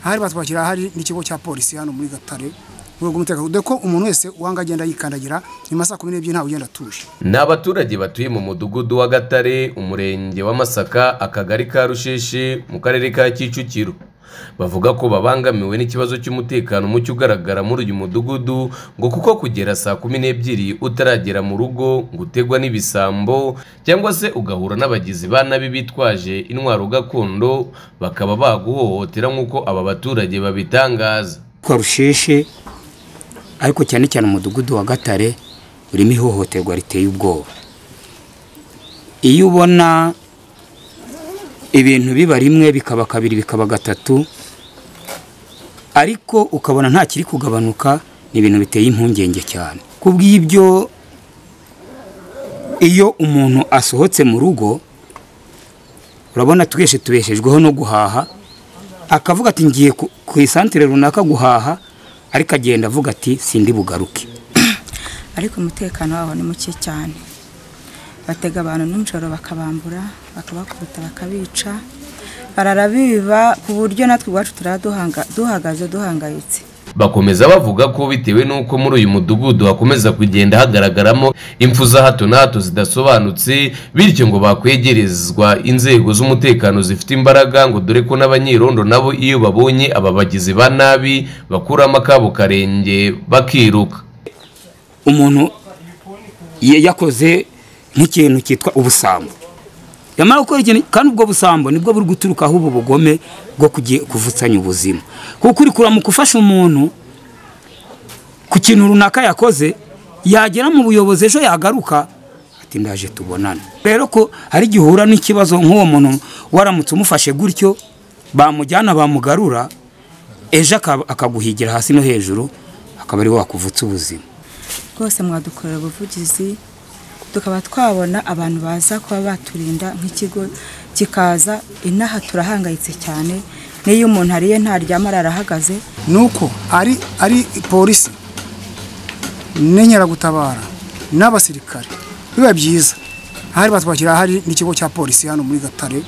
hari batwakira hari n'ikigo cya polisi hano muri gatare mu rwego rw'umutekano dore ko umuntu wese wanga agenda yikandagira nyuma ya saa kumi n'ebyiri ntawe ugenda atuje ni abaturage batuye mu mudugudu wa gatare umurenge wa masaka akagari ka rusheshi mu karere ka kicukiro bavuga ko babangamiwe n'ikibazo cy'umutekano muke ugaragara muri uyu mudugudu ngo kuko kugera saa kumi n'ebyiri utaragera mu rugo ngo utegwa n'ibisambo cyangwa se ugahura n'abagizi ba nabi bitwaje intwaro gakondo bakaba baguhohotera nk'uko aba baturage babitangaza kwa rusheshe ariko cyane cyane umudugudu wa gatare urimo ihohoterwa riteye ubwoba iyo ubona ibintu biba rimwe bikaba kabiri bikaba gatatu ariko ukabona nta kiri kugabanuka ni ibintu biteye impungenge cyane ku bw'ibyo iyo umuntu asohotse mu rugo urabona twese tubeshejweho no guhaha akavuga ati ngiye ku- ku isantere runaka guhaha ariko agenda avuga ati sindi bugaruke ariko umutekano wabo ni muke cyane batega abantu nijoro bakabambura bakabakubita bakabica barara biba ku buryo natwe iwacu turaba duhanga- duhagaze duhangayitse bakomeza bavuga ko bitewe n'uko muri uyu mudugudu hakomeza kugenda hagaragaramo impfu za hato na hato zidasobanutse bityo ngo bakwegerezwa inzego z'umutekano zifite imbaraga ngo dore ko n'abanyirondo nabo iyo babonye aba bagizi ba nabi bakuramo akabo karenge bakiruka umuntu ya- yakoze nk'ikintu cyitwa ubusambo yamara gukora ikintu kandi ubwo busambo nibwo buri guturukaho ubu bugome bwo kugi- kuvutsanya ubuzima kuko uri kureba mu gufasha umuntu ku kintu runaka yakoze yagera mu buyobozi ejo yagaruka ati ndaje tubonane rero ko hari igihe uhura n'ikibazo nk'uwo muntu waramutse umufashe gutyo bamujyana bamugarura ejo akaba- akaguhigira hasi no hejuru akaba ari we wakuvutsa ubuzima rwose mwadukorera ubuvugizi tukaba twabona abantu baza kuba baturinda nk'ikigo kikaza inaha turahangayitse cyane n'iyo umuntu ariye ntaryama arahagaze ni uko ari ari polisi n'inkeragutabara n'abasirikare biba byiza hari batwakira hari n'ikigo cya polisi hano muri gatare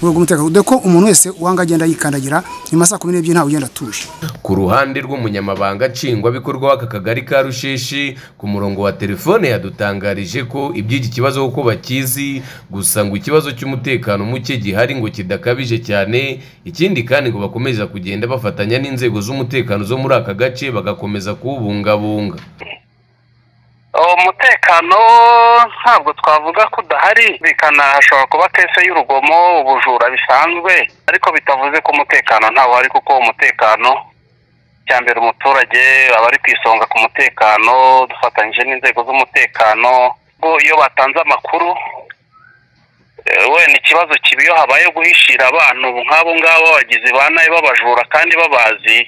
mu rwego rw'umutekano dore ko umuntu wese wanga agenda yikandagira nyuma ya saa kumi n'ebyiri ntawe ugenda atuje ku ruhande rw'umunyamabanga nshingwabikorwa w'aka kagari ka rusheshi ku murongo wa telefone yadutangarije ko iby'iki kibazo kuko bakizi gusa ngo ikibazo cy'umutekano muke gihari ngo kidakabije cyane ikindi kandi ngo bakomeza kugenda bafatanya n'inzego z'umutekano zo muri aka gace bagakomeza kuwubungabunga umutekano ntabwo twavuga ko udahari bikana hashobora kuba kese y'urugomo ubujura bisanzwe ariko bitavuze ko umutekano ntawo hari kuko umutekano cya mbere umuturage aba ari ku isonga ku mutekano dufatanyije n'inzego z'umutekano ubwo iyo batanze amakuru eh, wenda ikibazo kiba iyo habaye guhishira abantu nk'abo ngabo abagizi ba nabi babajura kandi babazi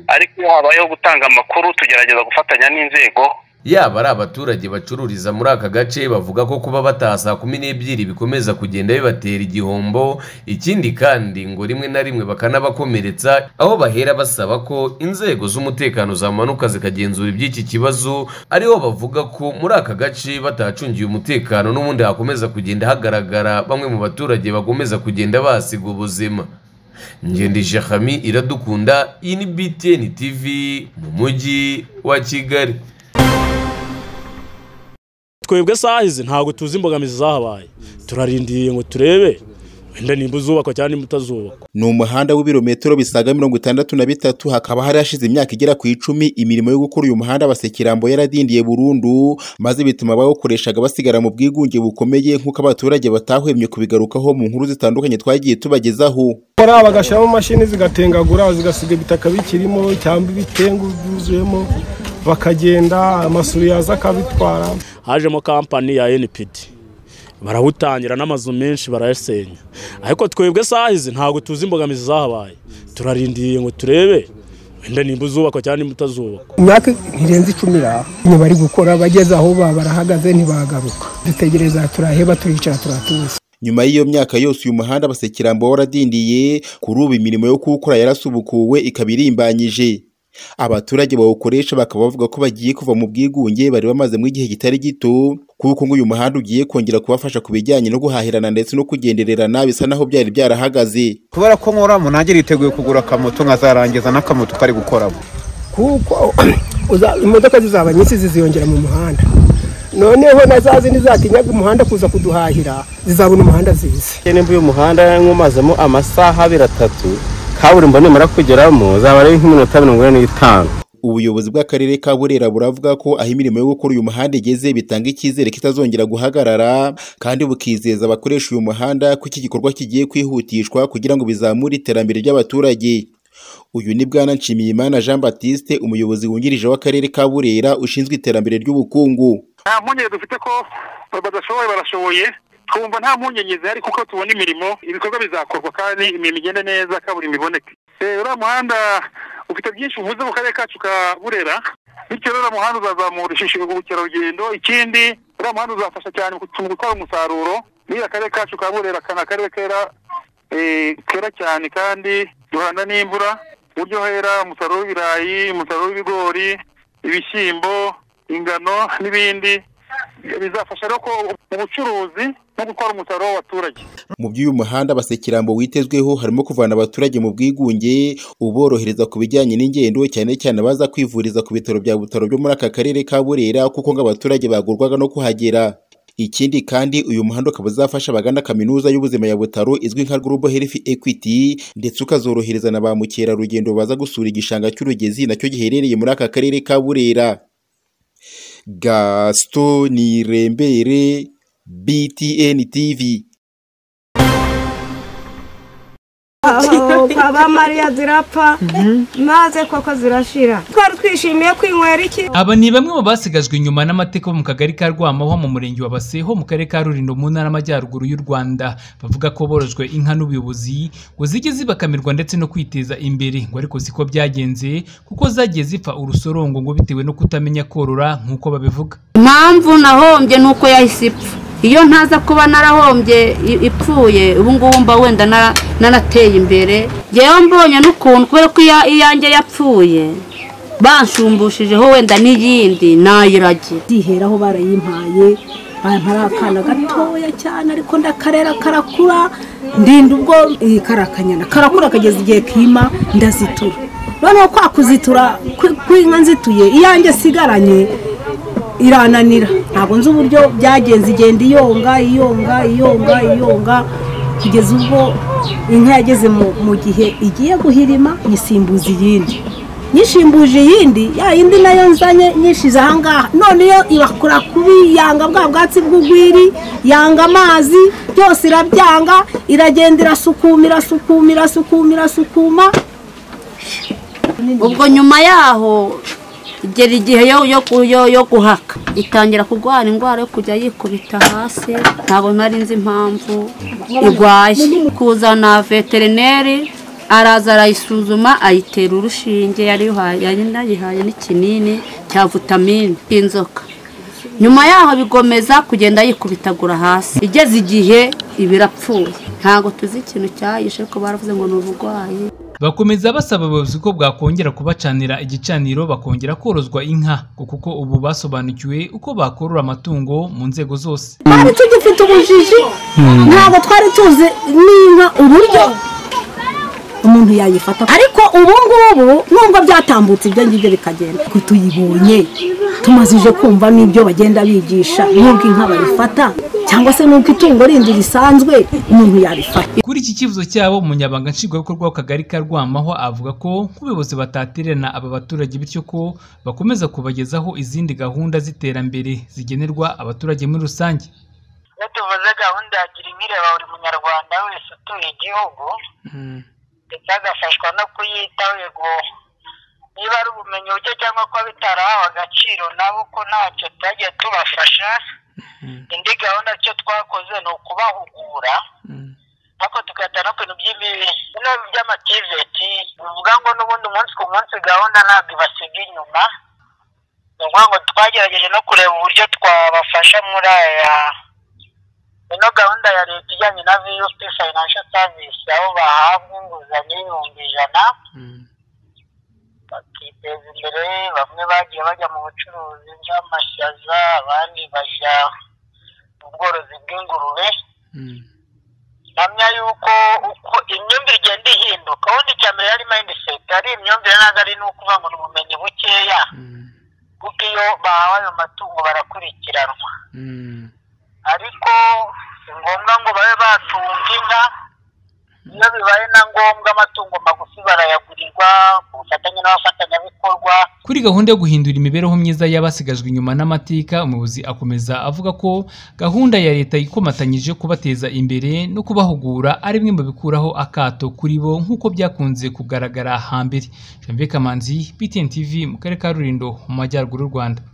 ariko iyo habayeho gutanga amakuru tugerageza gufatanya n'inzego yaba ari abaturage bacururiza muri aka gace bavuga ko kuba bataha saa kumi n'ebyiri bikomeza kugenda bibatera igihombo ikindi kandi ngo rimwe na rimwe bakanabakomeretsa aho bahera basaba ko inzego z'umutekano zamanuka zikagenzura iby'iki kibazo ariho bavuga ko muri aka gace batahacungiye umutekano n'ubundi hakomeza kugenda hagaragara bamwe mu baturage bakomeza kugenda bahasiga ubuzima ngendesha hami iradukunda iyi ni btn tv mu mujyi wa kigali twebwe sahizi ntabwo tuzi imbogamizi zahabaye turarindiriye ngo turebe wenda nimba uzubakwa cyangwa nimba utazubakwa ni umuhanda w'ibirometero bisaga mirongo itandatu na bitatu hakaba hari hashize imyaka igera ku icumi imirimo yo gukora uyu muhanda abasekirambo yaradindiye burundu maze bituma abawukoreshaga basigara mu bwigunge bukomeye nk'uko abaturage batahwemye kubigarukaho mu nkuru zitandukanye twagiye tubagezaho bakora bagashyiramo imashini zigatengagura zigasiga ibitaka bikirimo cyangwa ibitengu byuzuyemo bakagenda amasuri yaza akabitwara hajemo kampani ya npd barawutangira n'amazu menshi barayasenya ariko twebwe sahizi ntabwo tuzi imbogamizi zahabaye turarindiriye ngo turebe wenda nimba uzubakwa cyangwa nimba utazubakwa imyaka ntirenze icumi iraha inyuma bari gukora bageze aho baba barahagaze ntibagaruka dutegereza turaheba turicara turatuza nyuma y'iyo myaka yose uyu muhanda abasekirambo waradindiye kuri ubu imirimo yo kuwukora yarasubukuwe ikaba irimbanyije abaturage bawukoresha bakaba bavuga ko bagiye kuva mu bwigunge bari bamazemo igihe kitari gito kuko ngo uyu muhanda ugiye kongera kubafasha ku bijyanye no guhahirana ndetse no kugendererana bisa naho byari byarahagaze kubera ko nkoramo nanjye niteguye kugura akamoto nkazarangiza n'akamoto kari gukoramo kuko uza- imodoka zizaba nyinshi ziziyongera mu muhanda noneho na za zindi zatinyaga umuhanda kuza kuduhahira zizabona umuhanda zizi nimba uyu muhanda nkumazemo amasaha abiri atatu kaburimbo nimara kugeramo zaba ari nk'iminota mirongo ine n'itanu ubuyobozi bw'akarere ka burera buravuga ko aho imirimo yo gukora uyu muhanda igeze bitanga icyizere ko itazongera guhagarara kandi bukizeza abakoresha uyu muhanda ko iki gikorwa kigiye kwihutishwa kugira ngo bizamure iterambere ry'abaturage uyu ni bwana nshimiyimana jean batiste umuyobozi wungirije w'akarere ka burera ushinzwe iterambere ry'ubukungu nta mpungenge dufite ko badashoboye barashoboye twumva nta mpungenge zihari kuko tubona imirimo ibikorwa bizakorwa kandi imirimo igende neza kaburimbo iboneke Eh, uriya muhanda ufite byinshi uvuze mu karere kacu ka burera bityo rero uriya muhanda uzazamura ishisho ubukerarugendo ikindi uriya muhanda uzafasha cyane mu gutwara umusaruro niyo akarere kacu ka burera kana akarere kera eh, kera cyane kandi duhana n'imvura ku buryo hera umusaruro w'ibirayi umusaruro w'ibigori ibishyimbo ingano n'ibindi bizafasha rero ko ubucuruzi no gutwara umusaruro w'abaturage mu by'uyu muhanda basekirambo witezweho harimo kuvana abaturage mu bwigunge uborohereza ku bijyanye n'ingendo cyane cyane abaza kwivuriza ku bitaro bya butaro byo muri aka karere ka burera kuko ngo abaturage bagurwaga no kuhagera ikindi kandi uyu muhanda ukaba uzafasha abagana kaminuza y'ubuzima ya butaro izwi nka global health equity ndetse ukazorohereza na ba mukerarugendo baza gusura igishanga cy'urugezi nacyo giherereye muri aka karere ka burera gaston irembere btn tv aba mariya zirapfa maze koko zirashira twari twishimiye kwinywera iki aba ni bamwe mu basigajwe inyuma n'amateka bo mu kagari ka rwamaho mu murenge wa baseho mu karere ka rurindo mu ntara y'amajyaruguru y'u rwanda bavuga ko borojwe inka n'ubuyobozi ngo zijye zibakamirwa ndetse no kwiteza imbere ngo ariko siko byagenze kuko zagiye zipfa urusorongo ngo bitewe no kutamenya korora nk'uko babivuga impamvu nahombye ni uko yahise ipfa iyo ntaza kuba narahombye i- ipfuye ubu ngubu mba wenda nara- narateye imbere yewe mbonye n'ukuntu kubera ko iya- iyanjye yapfuye banshumbushije wenda n'iyindi nayirage ziheraho barayimpaye bampa ari akana gatoya cyane ariko ndakarera karakura ndinda ubwo eh, karakanyana karakura kageza igihe kima ndazitura noneho kwa kuzitura kw- kw'inka nzituye iyanjye sigaranye irananira ntabwo nzi uburyo byagenze igenda iyonga iyonga iyonga iyonga kugeza ubwo inka yageze mu mu gihe igiye guhirima nyisimbuza iyindi nyishimbuje iyindi ya yindi nayo nzanye nyishize ahangaha none yo ibakura kubi yanga bwa bwatsi bw'ugwiri yanga amazi byose irabyanga iragenda irasukuma irasukuma irasukuma irasukuma ubwo nyuma yaho igera igihe yo yo ku- yo- yo guhaka itangira kurwara indwara yo kujya yikubita hasi ntabwo nari nzi impamvu irwaye kuzana veterineri araza arayisuzuma ayitera urushinge yari yuhaye- yari nayihaye n'ikinini cya vitamine y'inzoka nyuma yaho bigomeza kugenda yikubitagura hasi igeze igihe ibirapfuye ntabwo tuzi ikintu cyayishe ko baravuze ngo ni uburwayi bakomeza basaba abayobozi ko bwakongera kubacanira igicaniro bakongera korozwa inka ngo kuko ubu basobanukiwe uko bakorora amatungo mu nzego zose twari tugifite ubujiji ntabwo twari tuzi n'inka uburyo umuntu yayifata ariko ubu ngubu nubwo byatambutse ibyo ngibyo bikagenda ko tuyibonye tumazije kumva n'ibyo bagenda bigisha n'ubwo inka bayifata cyangwa se n'uko itungo rindi risanzwe umuntu yarifata Kuri iki kibazo cyabo umunyabanga nshingwabikorwa w'akagari ka Rwamaho avuga ko nk'ubuyobozi batatererana aba baturage bityo ko bakomeza kubagezaho izindi gahunda z'iterambere zigenerwa abaturage muri rusange iyo tuvuze gahunda ya gira inka ireba buri munyarwanda wese utuye igihugu ndetse agafashwa no kuyitaho yego niba ari ubumenyi buke cyangwa ko bitarahawe agaciro nabo ko ntacyo tutagiye tubafasha indi gahunda cyo twakoze ni ukubahugura ariko tugahita no ku bintu by'ibibi bino by'amativeti bivuga ngo n'ubundi umunsi ku munsi gahunda ntabwo ibasiga inyuma ni ukuvuga ngo twagerageje no kureba uburyo twabafasha muri aya ino gahunda ya leta ijyanye na vup financial service aho bahabwa inguzanyo y'ibihumbi ijana bakita kwiteza imbere bamwe bagiye bajya mu bucuruzi bw'amashaza abandi bajya mu bworozi bw'ingurube mpamya yuko uko imyumvire igenda ihinduka ubundi icya mbere yari mindset ari imyumvire ntabwo ari ni ukuvuga ngo ni ubumenyi bukeya kuko iyo bahawe ayo matungo barakurikiranwa ariko si ngombwa ngo babe batunga inka iyo bibaye na ngombwa amatungo magufi barayagurirwa ku bufatanye n'abafatanyabikorwa Kuri gahunda yo guhindura imibereho myiza y'abasigajwe inyuma n'amateka umuyobozi akomeza avuga ko gahunda ya leta ikomatanyije kubateza imbere no kubahugura ari bimwe mu bikuraho akato kuri bo nk'uko byakunze kugaragara hambere Janvier Kamanzi BTN TV mu karere ka Rulindo mu majyaruguru y'u Rwanda